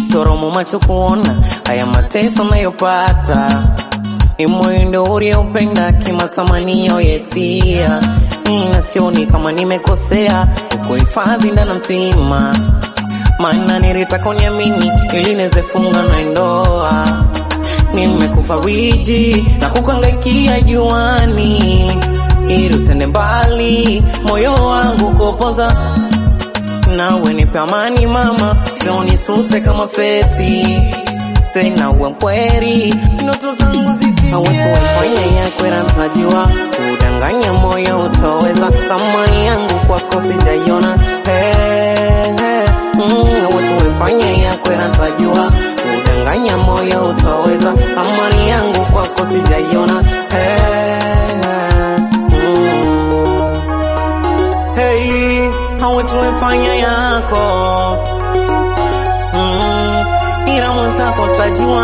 toromo macho kuona haya mateso nayopata ni mwendo uliopenda kimatamanio yesia na sioni kama nimekosea kukuhifadhi ndana mtima maana nilitaka uniamini ili niweze funga na ndoa nimekufariji na kukangaikia juani ili usende mbali moyo wangu kopoza nawe nipe amani mama sio nisuse kama feti tena uwe mkweri ndoto zangu zikiawatuwefanya yakwera mtajiwa kudanganya moyo utoweza thamani yangu kwako sijaiona hey, hey, mm, awatuwefanya yakwera mtajiwa kudanganya moyo utoweza thamani yangu kwako sijaiona hey, mm. Hey, hawe tumefanya yako mm, ila mwenzako tajua.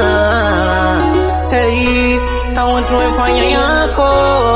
Hey, hawe tumefanya yako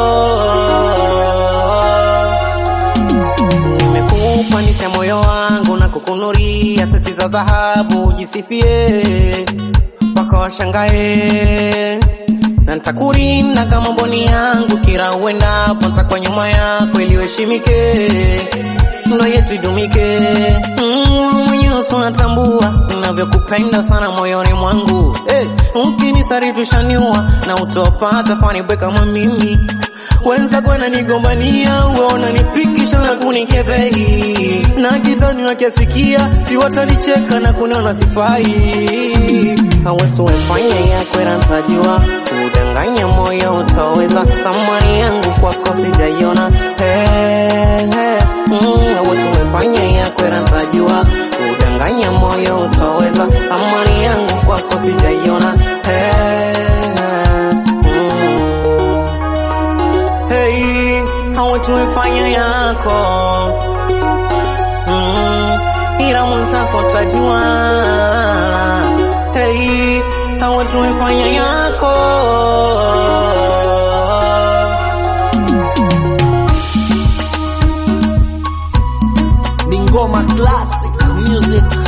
nimekupa nise moyo wangu na kukunuria seti za dhahabu ujisifie mpaka washangae na nitakurinda kama mboni yangu kila uendapo nitakuwa nyuma yako ili uheshimike ndo yetu idumike mm, mwenyewe si unatambua navyokupenda sana moyoni mwangu hey, ukinisaritushaniwa na utopata fanibwe kama mimi wenzako wananigombania wananipikisha na kunikebei na kitani wakiasikia si watanicheka na kuniona sifai awetu wefanya yakwera ntajua kudanganya moyo utaweza thamani yangu kwako sijaiona hey, hey, mm, awetu wefanya yakwera ntajua kudanganya moyo utaweza thamani yangu kwako sijaiona hey, mm. Hey, hawa tumefanya yako mm, ila mwenzako tajua. Hey, hawa tumefanya yako Bingoma Classic Music